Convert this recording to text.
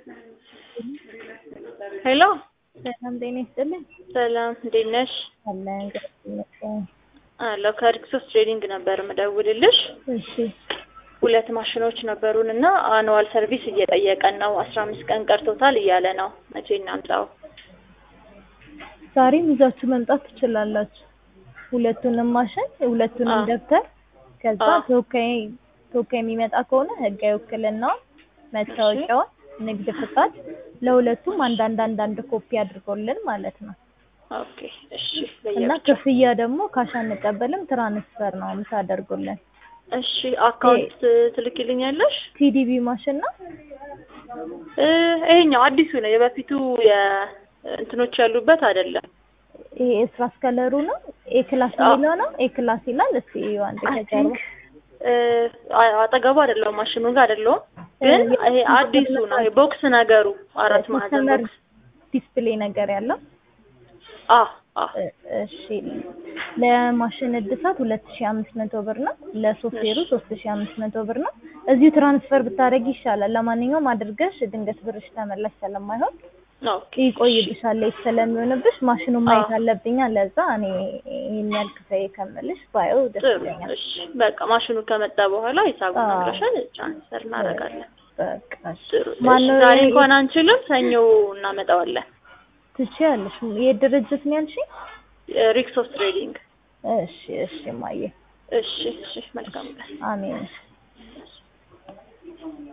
ሄሎ ሰላም ጤና ይስጥልኝ። ሰላም እንዴት ነሽ? አለን እግዚአብሔር ይመስገን። አለሁ ከሪክሶስ ትሬዲንግ ነበር የምደውልልሽ። እሺ ሁለት ማሽኖች ነበሩን እና አኑዋል ሰርቪስ እየጠየቀን ነው። አስራ አምስት ቀን ቀርቶታል እያለ ነው። መቼ እናምጣው? ዛሬም ይዛችሁ መምጣት ትችላላችሁ። ሁለቱንም ማሽን፣ ሁለቱንም አዎ። ደብተር ከዛ አዎ። ተወካይ ተወካይ የሚመጣ ከሆነ ህጋዊ ውክልናውን፣ መታወቂያውን፣ ንግድ ፍቃድ ለሁለቱም አንዳንድ አንዳንድ ኮፒ አድርጎልን ማለት ነው። ኦኬ እሺ። እና በየብቻ ክፍያ ደግሞ ካሽ አንቀበልም፣ ትራንስፈር ነው የምታደርጉልን። እሺ። አካውንት ትልኪልኛለሽ? ቲዲቢ ማሽን ነው። እ ይሄኛው አዲሱ ነው። የበፊቱ የእንትኖች ያሉበት አይደለም። ይሄ ኤስራስ ከለሩ ነው። ኤ ክላስ አዎ። የሚለው ነው። ኤ ክላስ ይላል። እስቲ እዩ አንድ አይ ከጀርባ ቲንክ አጠገቡ አይደለሁም፣ ማሽኑ ጋር አይደለሁም። ግን ይሄ አዲሱ ነው። ይሄ ቦክስ ነገሩ አራት ማዕዘን ከስተመር ቦክስ። ዲስፕሌይ ነገር ያለው አ አ እ- እሺ ለማሽን እድሳት ሁለት ሺ አምስት መቶ ብር ነው። ለሶፍትዌሩ ሶስት ሺ አምስት መቶ ብር ነው። እዚሁ ትራንስፈር ብታደርጊ ይሻላል። ለማንኛውም አድርገሽ ድንገት ብርሽ ተመላሽ ስለማይሆን ኦኬ ይቆይብሻል ሌት ስለሚሆንብሽ ማሽኑን ማየት አዎ። አለብኛ። ለዛ እኔ ይሄን ያህል ክፈይ ከምልሽ ባየው ደስ ጥሩ። ይለኛል። እሺ በቃ ማሽኑ ከመጣ በኋላ ሂሳቡን አዎ። ነግረሻል፣ ትራንስፈር እናደርጋለን። በቃ እሺ። ጥሩ። እሺ ማነው ዛሬ የ- እንኳን አንችልም፣ ሰኞ እናመጣዋለን። ትችያለሽ። የድርጅት ነው ያልሽኝ? ሪክሶስ ትሬዲንግ። እሺ እሺ ማየ እሺ እሺ። መልካም ቀን። አሜን።